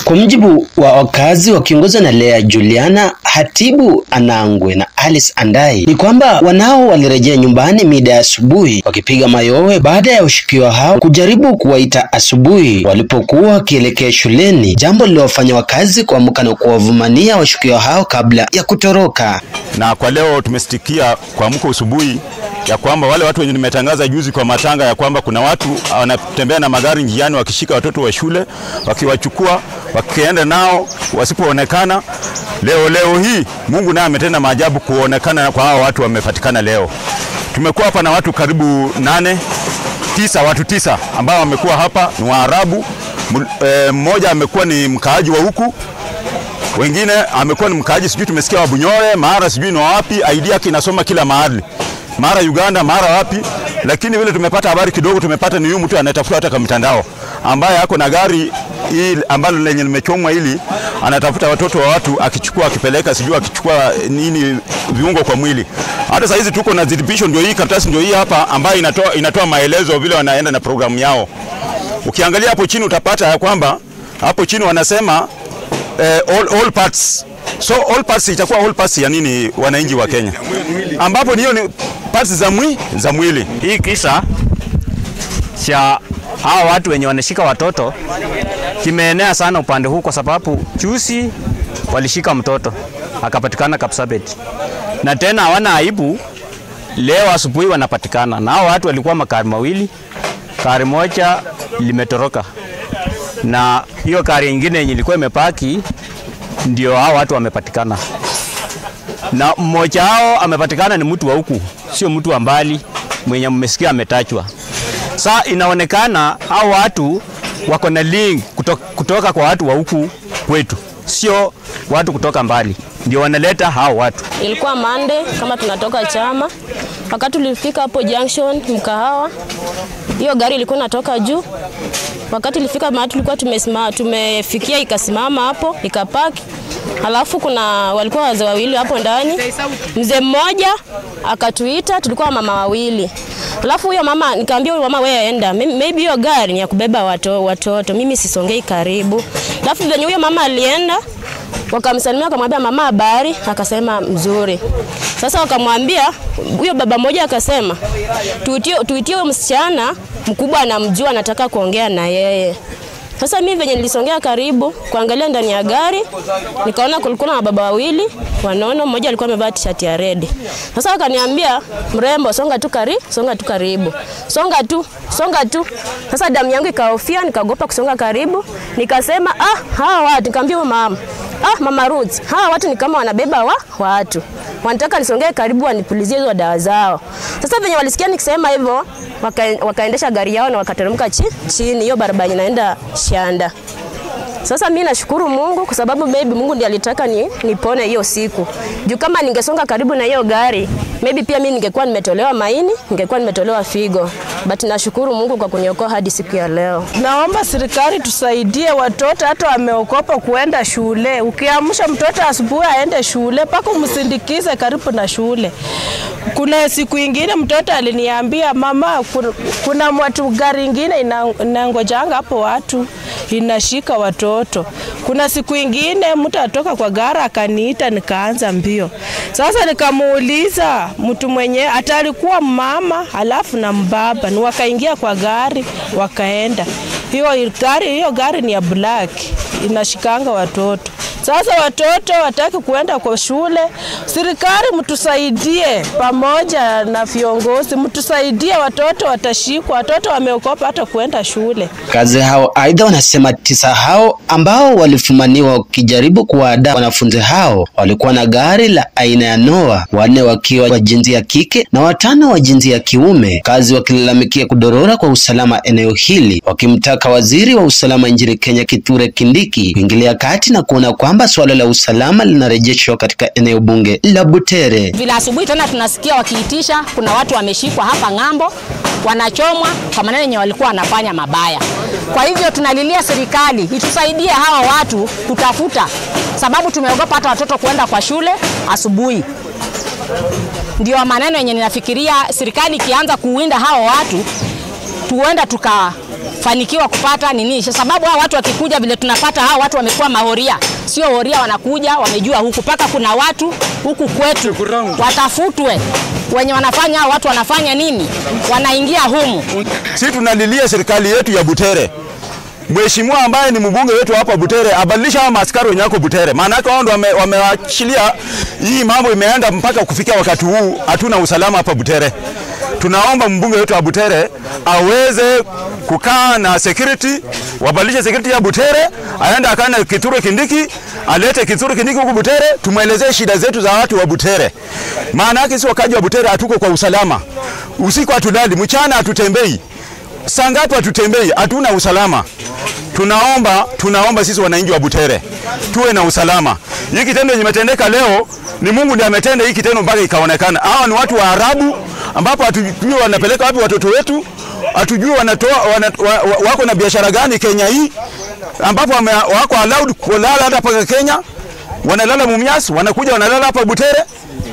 Kwa mujibu wa wakazi wakiongozwa na Lea Juliana, Hatibu Anangwe na Alice Andai, ni kwamba wanao walirejea nyumbani mida ya asubuhi wakipiga mayowe baada ya washukiwa hao kujaribu kuwaita asubuhi walipokuwa wakielekea shuleni, jambo lililowafanya wakazi kuamka na kuwavumania washukiwa hao kabla ya kutoroka. Na kwa leo tumestikia kuamka asubuhi ya kwamba wale watu wenye nimetangaza juzi kwa matanga ya kwamba kuna watu wanatembea na magari njiani wakishika watoto wa shule wakiwachukua wakienda nao wasipoonekana. Leo leo hii Mungu naye ametenda maajabu kuonekana kwa hao watu wamepatikana leo. Tumekuwa hapa na watu karibu nane tisa, watu tisa ambao wamekuwa hapa ni Waarabu. Mmoja amekuwa ni mkaaji wa huku wengine amekuwa ni mkaaji sijui tumesikia wa Bunyore, mara sijui ni wapi, ID yake inasoma kila mahali, mara Uganda, mara wapi. Lakini vile tumepata habari kidogo, tumepata ni huyu mtu anayetafuta hata kwa mitandao, ambaye ako na gari hii ambalo lenye limechomwa hili, anatafuta watoto wa watu akichukua, akipeleka, sijui akichukua nini viungo kwa mwili. Hata saa hizi tuko na dhibitisho, ndio hii karatasi, ndio hii hapa, ambayo inatoa, inatoa maelezo vile wanaenda na programu yao. Ukiangalia hapo chini utapata ya kwamba hapo chini wanasema eh, all, all parts so all parts itakuwa all parts ya nini wananchi wa Kenya, ambapo hiyo ni parts za mwili za mwili. Hii kisa cha hawa watu wenye wanashika watoto kimeenea sana upande huu, kwa sababu juzi walishika mtoto akapatikana Kapsabet, na tena hawana aibu. Leo asubuhi wanapatikana na hao watu walikuwa makari mawili, kari moja limetoroka na hiyo kari nyingine yenye ilikuwa imepaki ndio hao watu wamepatikana, na mmoja wao amepatikana ni mtu wa huku, sio mtu wa mbali mwenye mmesikia ametachwa. Sa inaonekana hao watu wako na link kutoka, kutoka kwa watu wa huku kwetu, sio watu kutoka mbali, ndio wanaleta hao watu. Ilikuwa Monday kama tunatoka chama, wakati tulifika hapo junction mkahawa, hiyo gari ilikuwa inatoka juu wakati ilifika mahali tulikuwa tumesimama, tumefikia ikasimama hapo ikapaki. Halafu kuna walikuwa wazee wawili hapo ndani, mzee mmoja akatuita, tulikuwa mama wawili. Halafu huyo mama nikamwambia huyo mama wewe enda, maybe hiyo gari ni ya kubeba watoto, watoto. mimi sisongei karibu. Halafu venye huyo mama alienda wakamsalimia wakamwambia mama habari, akasema mzuri. Sasa wakamwambia huyo baba mmoja akasema tuitie tuitie huyo msichana mkubwa anamjua, anataka kuongea na yeye. Sasa mimi venye nilisongea karibu kuangalia ndani ya gari, nikaona kulikuwa na baba wawili wanono, mmoja alikuwa amevaa t-shirt ya red. Sasa wakaniambia mrembo, songa tu karibu, songa tu karibu, songa tu, songa tu. Sasa damu yangu ikahofia, nikagopa kusonga karibu, nikasema ah, hawa watu, nikamwambia mama ah, mama Ruth, hawa watu ni kama wanabeba wa watu wanataka nisongee karibu wanipulizie hizo dawa zao. Sasa venye walisikia nikisema hivyo, waka, wakaendesha gari yao na wakateremka chi, chini hiyo barabara inaenda Shanda. Sasa mimi nashukuru Mungu kwa sababu maybe Mungu ndiye alitaka ni, nipone hiyo siku. Juu kama ningesonga karibu na hiyo gari, maybe pia mimi ningekuwa nimetolewa maini, ningekuwa nimetolewa figo. But nashukuru Mungu kwa kuniokoa hadi siku ya leo. Naomba serikali tusaidie watoto hata wameokopa kuenda shule. Ukiamsha mtoto asubuhi aende shule, mpaka umsindikize karibu na shule. Kuna siku ingine mtoto aliniambia mama, kuna watu gari ingine inangojanga hapo watu inashika watoto. Kuna siku ingine mtu atoka kwa gari akaniita, nikaanza mbio. Sasa nikamuuliza mtu mwenye hata alikuwa mama alafu na mbaba, ni wakaingia kwa gari wakaenda. Hiyo gari, hiyo gari ni ya black inashikanga watoto. Sasa watoto wataki kuenda kwa shule, serikali mtusaidie, pamoja na viongozi mtusaidie, watoto watashikwa, watoto wameokopa hata kuenda shule. Kazi hao aidha wanasema tisa hao ambao walifumaniwa wakijaribu kuwaada wanafunzi hao walikuwa na gari la aina ya Noah, wanne wakiwa wa jinsia ya kike na watano wa jinsia ya kiume, kazi wakilalamikia kudorora kwa usalama eneo hili, wakimtaka waziri wa usalama nchini Kenya Kithure Kindiki kuingilia kati na kuona kwamba suala la usalama linarejeshwa katika eneo bunge la Butere. Vile asubuhi tena tunasikia wakiitisha, kuna watu wameshikwa hapa ng'ambo, wanachomwa kwa maneno yenye walikuwa wanafanya mabaya. Kwa hivyo tunalilia serikali itusaidie hawa watu kutafuta, sababu tumeogopa hata watoto kuenda kwa shule asubuhi. Ndio maneno yenye ninafikiria serikali ikianza kuwinda hawa watu, tuenda tuka fanikiwa kupata nini, kwa sababu hao watu wakikuja vile tunapata hao watu wamekuwa mahoria, sio horia, wanakuja wamejua huku, mpaka kuna watu huku kwetu watafutwe wenye wanafanya hao watu wanafanya nini, wanaingia humu. Sisi tunalilia serikali yetu ya Butere, mheshimiwa ambaye ni mbunge wetu hapa Butere abadilisha hawa maaskari wenye wako Butere, maana yake wao ndio wame- wameachilia hii mambo imeenda mpaka kufikia wakati huu, hatuna usalama hapa Butere. Tunaomba mbunge wetu wa Butere aweze kukaa na security, wabadilishe security ya Butere, aende akae na Kithure Kindiki, alete Kithure Kindiki huku Butere, tumwelezee shida zetu za watu wa Butere. Maana yake sisi wakaji wa Butere hatuko kwa usalama, usiku hatulali, mchana hatutembei saa ngapi hatutembei, hatuna usalama. Tunaomba, tunaomba sisi wananchi wa Butere tuwe na usalama. Hii kitendo kimetendeka leo, ni Mungu ndiye ametenda hii kitendo mpaka ikaonekana. Hawa ni watu wa Arabu ambapo hatujui wanapeleka wapi watoto wetu, hatujui wanatoa wana, wa, wa, wako na biashara gani Kenya hii ambapo wame, wako allowed kulala hata paka Kenya, wanalala Mumias, wanakuja wanalala hapa Butere.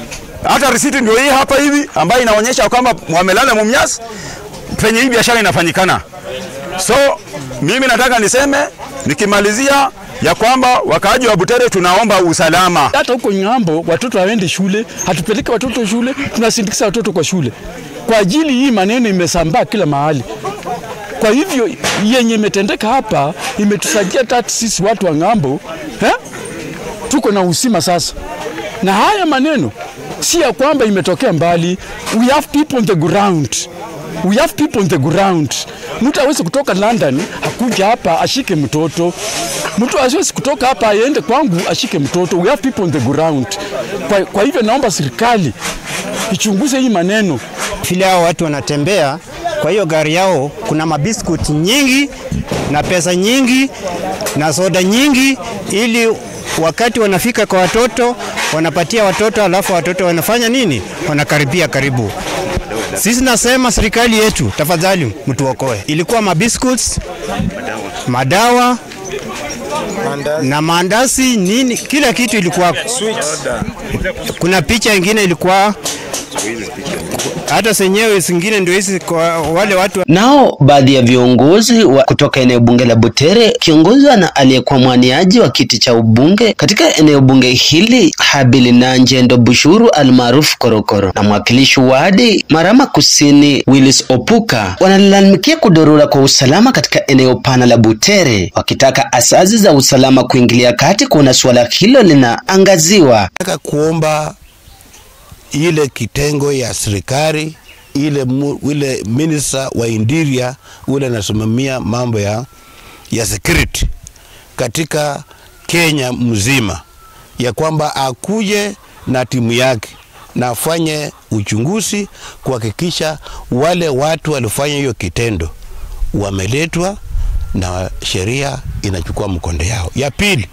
Hata risiti ndio hii hapa hivi ambayo inaonyesha kwamba wamelala Mumias penye hii biashara inafanyikana. So mimi nataka niseme nikimalizia ya kwamba wakaaji wa Butere tunaomba usalama. hata huko ng'ambo watoto hawaendi shule, hatupeleke watoto shule, tunasindikiza watoto kwa shule. Kwa ajili hii maneno imesambaa kila mahali. Kwa hivyo yenye imetendeka hapa imetusaidia hata sisi watu wa ng'ambo eh? tuko na usima sasa, na haya maneno si ya kwamba imetokea mbali. We have people on the ground. We have people on the ground. Mtu hawezi kutoka London akuja hapa ashike mtoto. Mtu hawezi kutoka hapa aende kwangu ashike mtoto. We have people on the ground. Kwa, kwa hivyo naomba serikali ichunguze hii maneno. vile hao watu wanatembea. Kwa hiyo gari yao kuna mabiskuti nyingi na pesa nyingi na soda nyingi, ili wakati wanafika kwa watoto wanapatia watoto, alafu watoto wanafanya nini? Wanakaribia karibu. Sisi nasema serikali yetu, tafadhali mtuokoe. Ilikuwa mabiscuits, madawa na maandasi nini, kila kitu ilikuwa. Kuna picha ingine ilikuwa hata zenyewe zingine ndio hizi kwa wale watu Nao baadhi ya viongozi wa kutoka eneo bunge la Butere kiongozwa na aliyekuwa mwaniaji wa kiti cha ubunge katika eneo bunge hili Habili Nanjendo Bushuru almaarufu Korokoro na mwakilishi wadi Marama Kusini Willis Opuka wanalalamikia kudorora kwa usalama katika eneo pana la Butere, wakitaka asasi za usalama kuingilia kati kuona suala hilo linaangaziwa. Nataka kuomba ile kitengo ya serikali ile, mu, ile minister wa interior ule anasimamia mambo ya, ya security katika Kenya mzima, ya kwamba akuje na timu yake na afanye uchunguzi kuhakikisha wale watu walifanya hiyo kitendo wameletwa na sheria inachukua mkondo yao. Ya pili,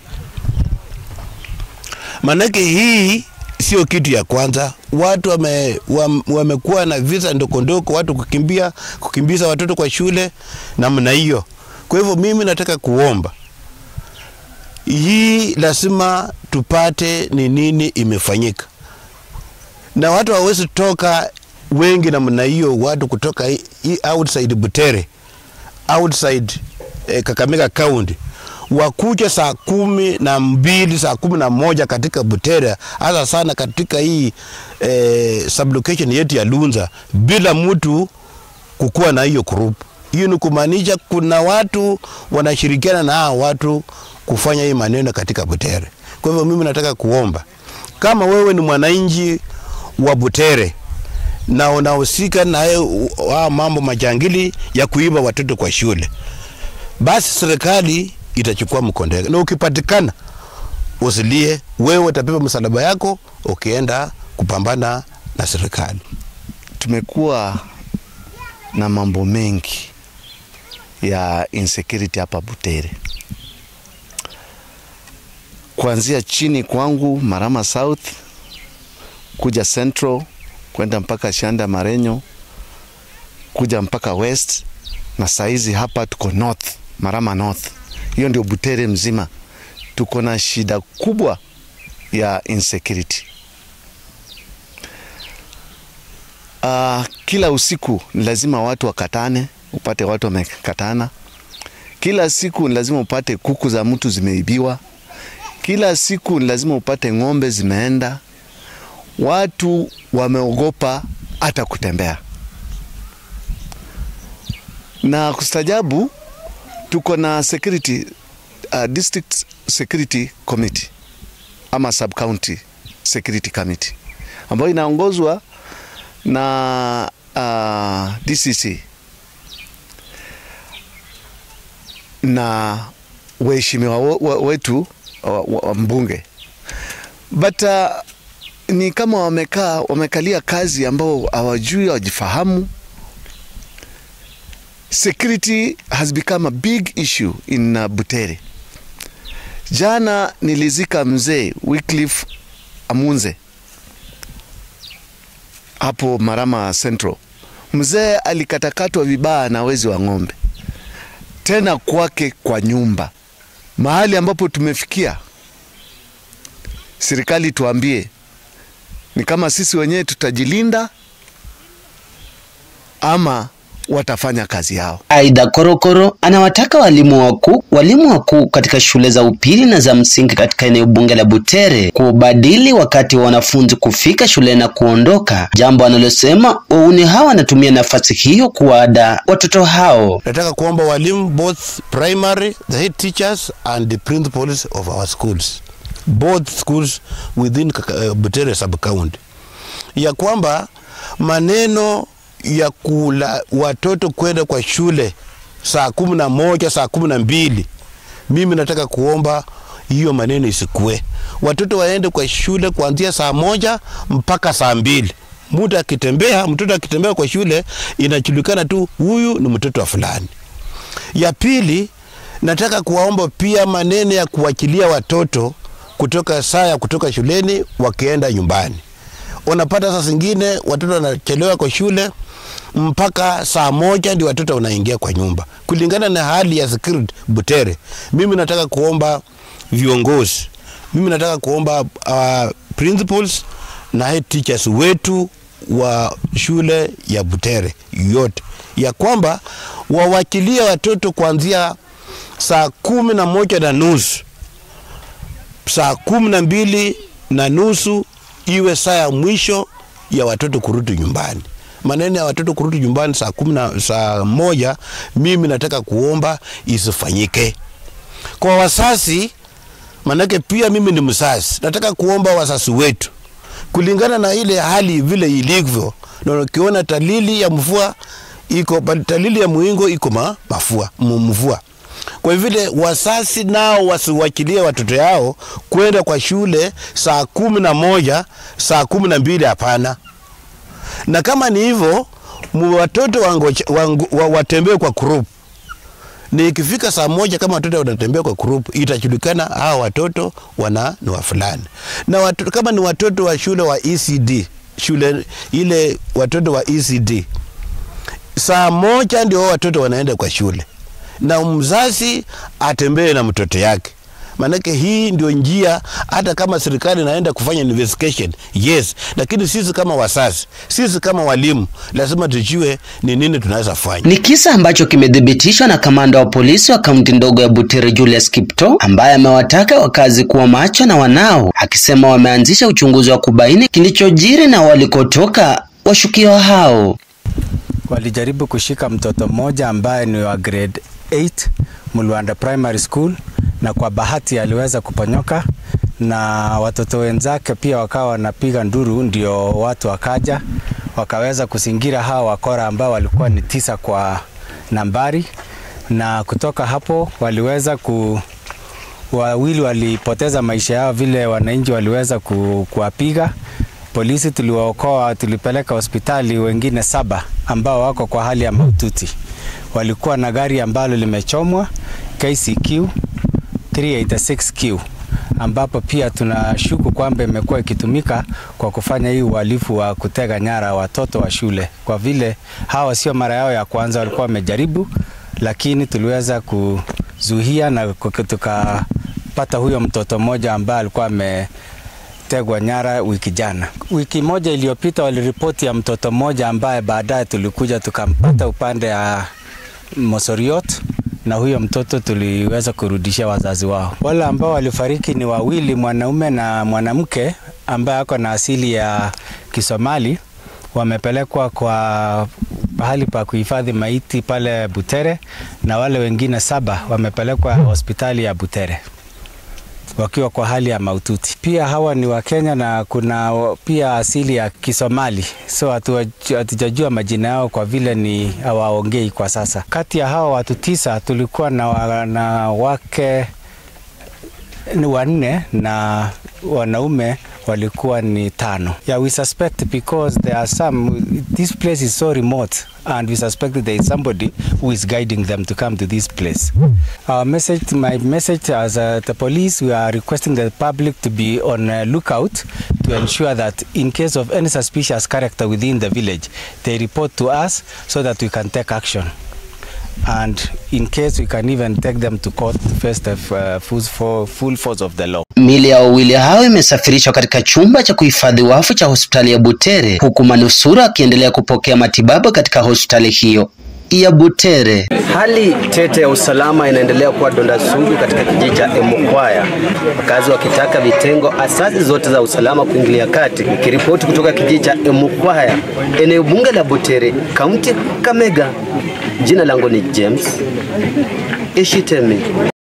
manake hii sio kitu ya kwanza. Watu wame, wam- wamekuwa na visa ndokondoko, watu kukimbia kukimbiza watoto kwa shule namna hiyo. Kwa hivyo mimi nataka kuomba hii, lazima tupate ni nini imefanyika, na watu hawawezi toka wengi namna hiyo, watu kutoka hii- hii outside Butere outside eh, Kakamega County wakuja saa kumi na mbili saa kumi na moja katika Butere, hasa sana katika hii eh, sublocation yetu ya Lunza bila mtu kukuwa na hiyo group. Hiyo ni kumaanisha kuna watu wanashirikiana na hao watu kufanya hii maneno katika Butere. Kwa hivyo mimi nataka kuomba kama wewe ni mwananchi wa Butere na unahusika na hayo- haya mambo majangili ya kuiba watoto kwa shule, basi serikali itachukua mkondo wake, na ukipatikana usilie, wewe utapepa msalaba yako ukienda kupambana na serikali. tumekuwa na mambo mengi ya insecurity hapa Butere, kuanzia chini kwangu Marama South kuja Central kwenda mpaka Shanda Marenyo kuja mpaka West na saizi hapa tuko North, Marama North. Hiyo ndio Butere mzima, tuko na shida kubwa ya insecurity. Uh, kila usiku ni lazima watu wakatane upate watu wamekatana. Kila siku ni lazima upate kuku za mtu zimeibiwa. Kila siku ni lazima upate ng'ombe zimeenda. Watu wameogopa hata kutembea, na kustajabu, tuko na security uh, district security committee ama sub county security committee ambayo inaongozwa na uh, DCC na waheshimiwa wetu wa, wa, mbunge but uh, ni kama wamekaa wamekalia kazi ambao hawajui hawajifahamu. Security has become a big issue in uh, Butere. Jana nilizika mzee Wycliffe Amunze hapo Marama Central. Mzee alikatakatwa vibaya na wezi wa ng'ombe, tena kwake kwa nyumba. Mahali ambapo tumefikia, serikali tuambie, ni kama sisi wenyewe tutajilinda ama watafanya kazi yao. Aidha, Korokoro anawataka walimu wakuu walimu wakuu katika shule za upili na za msingi katika eneo bunge la Butere kubadili wakati wa wanafunzi kufika shule na kuondoka, jambo analosema wauni hao wanatumia nafasi hiyo kuwaada watoto hao. Nataka kuomba walimu both primary, the head teachers and the principals of our schools both schools within uh, Butere sub county ya kwamba maneno ya kula watoto kwenda kwa shule saa kumi na moja saa kumi na mbili mimi nataka kuomba hiyo maneno isikue. Watoto waende kwa shule kuanzia saa moja mpaka saa mbili. Mtu akitembea, mtoto akitembea kwa shule inajulikana tu huyu ni mtoto wa fulani. Ya pili, nataka kuwaomba pia maneno ya kuwachilia watoto kutoka saa ya kutoka shuleni wakienda nyumbani. Unapata saa zingine watoto wanachelewa kwa shule mpaka saa moja ndio watoto wanaingia kwa nyumba, kulingana na hali ya security Butere. Mimi nataka kuomba viongozi, mimi nataka kuomba uh, principals na head teachers wetu wa shule ya Butere yote ya kwamba wawachilie watoto kuanzia saa kumi na moja na nusu saa kumi na mbili na nusu iwe saa ya mwisho ya watoto kurudi nyumbani. Maneno ya watoto kurudi nyumbani saa kumi na saa moja, mimi nataka kuomba isifanyike kwa wasasi, manake pia mimi ni msasi. Nataka kuomba wasasi wetu kulingana na ile hali vile ilivyo, na ukiona talili ya mvua iko talili ya muingo iko ma, mafua mvua kwa vile wasasi nao wasiwachilie watoto yao kwenda kwa shule saa kumi na moja saa kumi na mbili hapana. Na kama ni hivyo, watoto watembee kwa group. Ni ikifika saa moja kama watoto wanatembea kwa group, itajulikana hawa watoto wana ni wa fulani. Na watoto, kama ni watoto wa shule wa ECD, shule ile watoto wa ECD, saa moja ndio watoto wanaenda kwa shule na mzazi atembee na mtoto yake. Maanake hii ndio njia, hata kama serikali inaenda kufanya investigation yes, lakini sisi kama wasasi, sisi kama walimu lazima tujue ni nini tunaweza fanya. Ni kisa ambacho kimethibitishwa na kamanda wa polisi wa kaunti ndogo ya Butere Julius Kipto, ambaye amewataka wakazi kuwa macho na wanao, akisema wameanzisha uchunguzi wa kubaini kilichojiri na walikotoka washukiwa hao. Walijaribu kushika mtoto mmoja ambaye ni wa grade 8 Mulwanda Primary School, na kwa bahati aliweza kuponyoka na watoto wenzake pia wakawa wanapiga nduru, ndio watu wakaja wakaweza kuzingira hawa wakora ambao walikuwa ni tisa kwa nambari, na kutoka hapo waliweza ku wawili walipoteza maisha yao, vile wananchi waliweza ku, kuwapiga. Polisi tuliwaokoa, tulipeleka hospitali wengine saba ambao wako kwa hali ya mahututi. Walikuwa na gari ambalo limechomwa KCQ 386Q ambapo pia tunashuku kwamba imekuwa ikitumika kwa kufanya hii uhalifu wa kutega nyara watoto wa shule. Kwa vile hawa sio mara yao ya kwanza, walikuwa wamejaribu, lakini tuliweza kuzuia na tukapata huyo mtoto mmoja ambaye alikuwa ametegwa nyara wiki jana. Wiki moja iliyopita waliripoti ya mtoto mmoja ambaye baadaye tulikuja tukampata upande ya Mosoriot na huyo mtoto tuliweza kurudishia wazazi wao. Wale ambao walifariki ni wawili, mwanaume na mwanamke ambaye ako na asili ya Kisomali, wamepelekwa kwa pahali pa kuhifadhi maiti pale Butere, na wale wengine saba wamepelekwa hospitali ya Butere wakiwa kwa hali ya maututi. Pia hawa ni Wakenya na kuna pia asili ya Kisomali, so hatujajua majina yao kwa vile ni hawaongei kwa sasa. Kati ya hawa watu tisa tulikuwa na wanawake ni wanne na wanaume walikuwa ni tano. Yeah, we suspect because there are some, this place is so remote and we suspect that there is somebody who is guiding them to come to this place. Our message, my message as uh, the police, we are requesting the public to be on uh, lookout to ensure that in case of any suspicious character within the village, they report to us so that we can take action. and in case we can even take them to court to face the uh, full, full force of the law. Mili ya wawili hao imesafirishwa katika chumba cha kuhifadhi wafu cha hospitali ya Butere huku manusura akiendelea kupokea matibabu katika hospitali hiyo ya Butere. Hali tete ya usalama inaendelea kuwa donda sugu katika kijiji cha Emukwaya, wakazi wakitaka vitengo asasi zote za usalama kuingilia kati. Nikiripoti kutoka kijiji cha Emukwaya, eneo bunge la Butere, kaunti Kamega, jina langu ni James Ishitemi.